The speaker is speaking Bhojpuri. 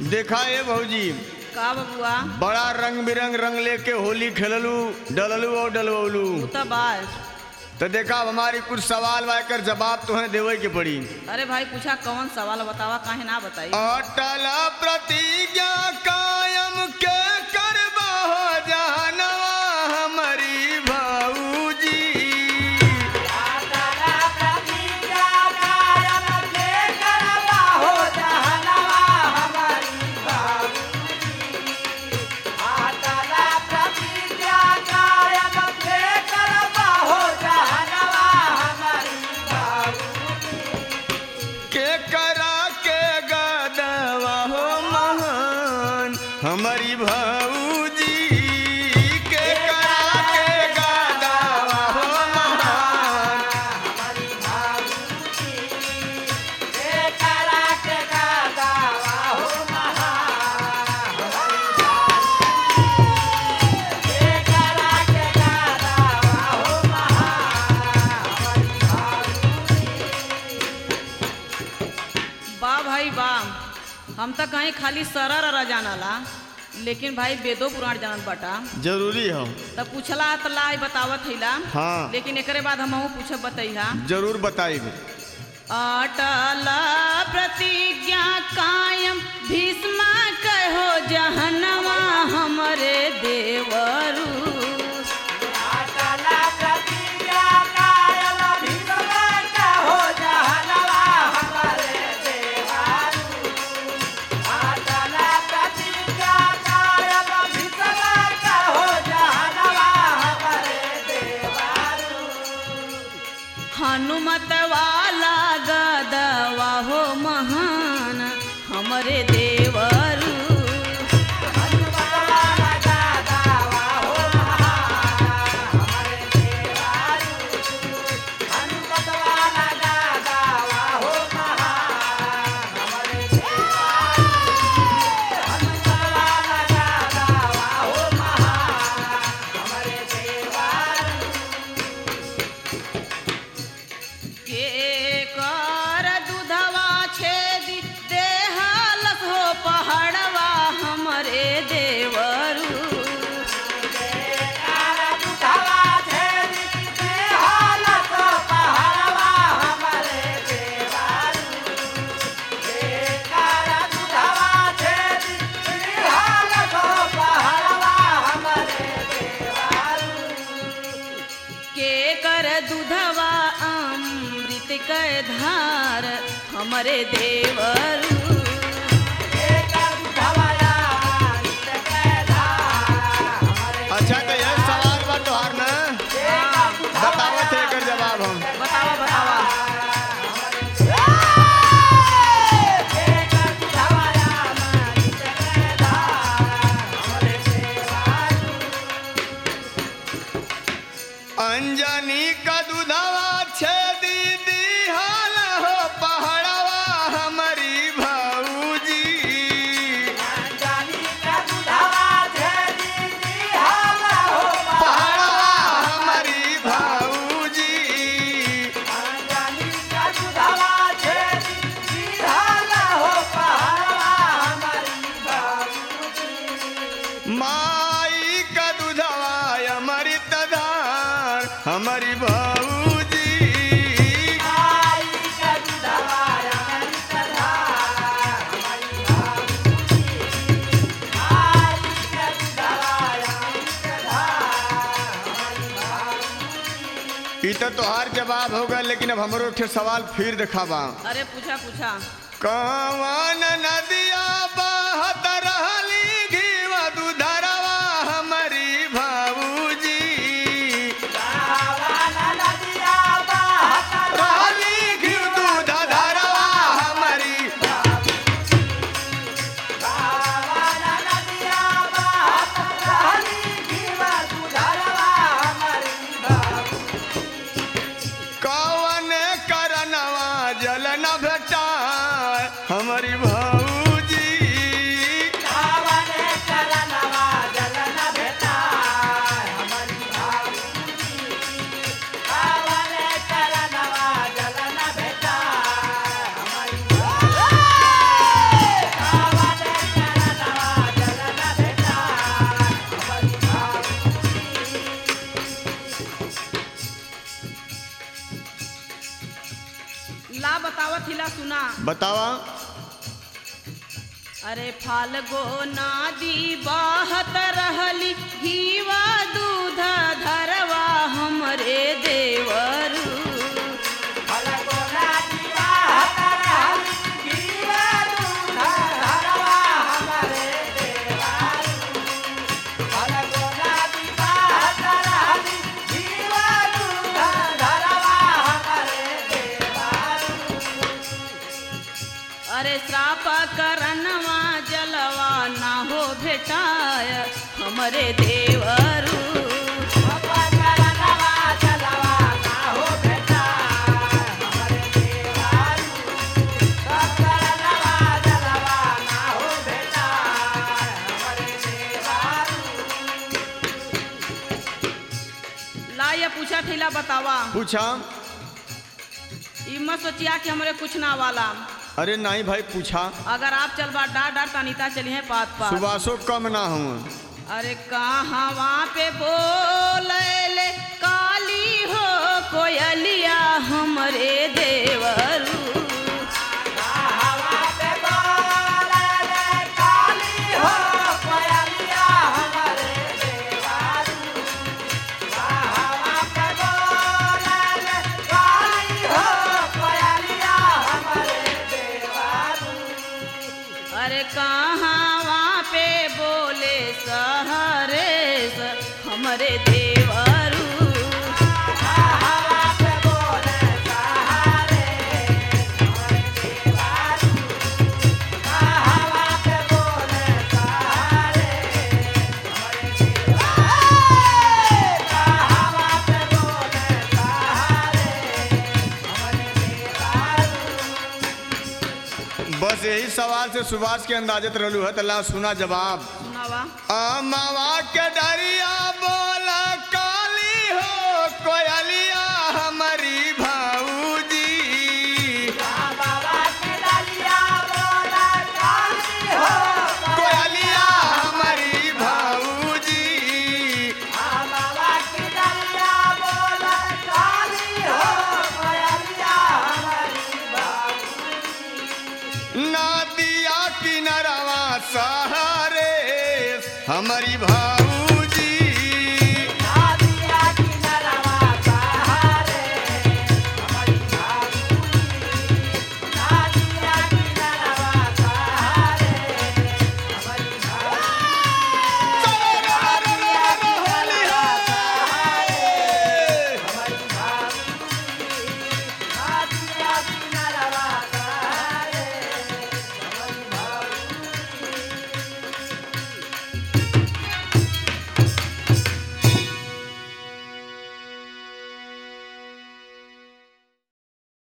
देखा ए भौजी का बबुआ बड़ा रंग बिरंग रंग लेके होली खेललू डललू और डलवलू तू तो बाल तो देखा अब हमारी कुछ सवाल वाकर जवाब तुम्हें देवे के पड़ी अरे भाई पूछा कौन सवाल बतावा काहे ना बताई अटल प्रतिज्ञा कायम के करबा हो जानवा हमारी भौजी के करा के गदवा हो महान हमारी भौजी के करा के गदवा हो महान बा भाई बा हम तो कहीं खाली सरर अर जानला लेकिन भाई वेदो पुराण जानत बाटा जरूरी हो तब पूछला त ला बतावत हैला हाँ। लेकिन एकरे बाद हम पूछब बतैहा जरूर बताइब अटल प्रतिज्ञा कायम भीष्मा कहो जहनवा हमरे देवरू हनुमत वाला गदवा हो महान हमरे देवरू के कर दूधवा छेदी देहलस हो पहाड़वा हमरे देवरू के कर दूधवा अमृत के धार हमरे देवरू अच्छा तो यह सवाल बा तोहार ना बतावत है एकर जवाब हम बतावा बतावा अंजनी का दूधवा छेदी दिहाल हो पहाड़वा हमारी भौजी पहाड़वा हमारी भौजी माई का दूधवा अमृत धार हमारी भौजी ई तो तोहार जवाब होगा लेकिन अब हमरो एक ठे सवाल फिर दिखावा अरे पूछा पूछा कवन नदिया बहत रहली घीवा दूधरवा हमारी भौजी रहली घीव दूध धरवा हमारी कवन करनवा जल न भेटा हमारी भौजी Bye. अरे फाल्गो नादी बाहत रहली घीवा दूध धरवा हमरे देवरू अरे श्राप करनवा जलवा ना हो भेटाय हमरे देवरू ला ये पूछा थीला बतावा पूछा ई मत सोचिया कि हमरे कुछ ना वाला अरे नहीं भाई पूछा अगर आप चलबा डार डार तनीता चली है पात पात सुबासो कम ना हूँ अरे कहाँ वहाँ पे बोले काली हो कोयलिया हमरे देवरू अरे कहाँ वहाँ पे बोले सहरे हमरे देवरू बस यही सवाल से सुभाष के अंदाजत रहलू है तला सुना जवाब सुनावा अमवा के डरिया बोला काली हो कोयलिया हमारी भाऊजी कोयलिया हमारी भाऊजी नदिया किनरवा सहारे हमारी भाई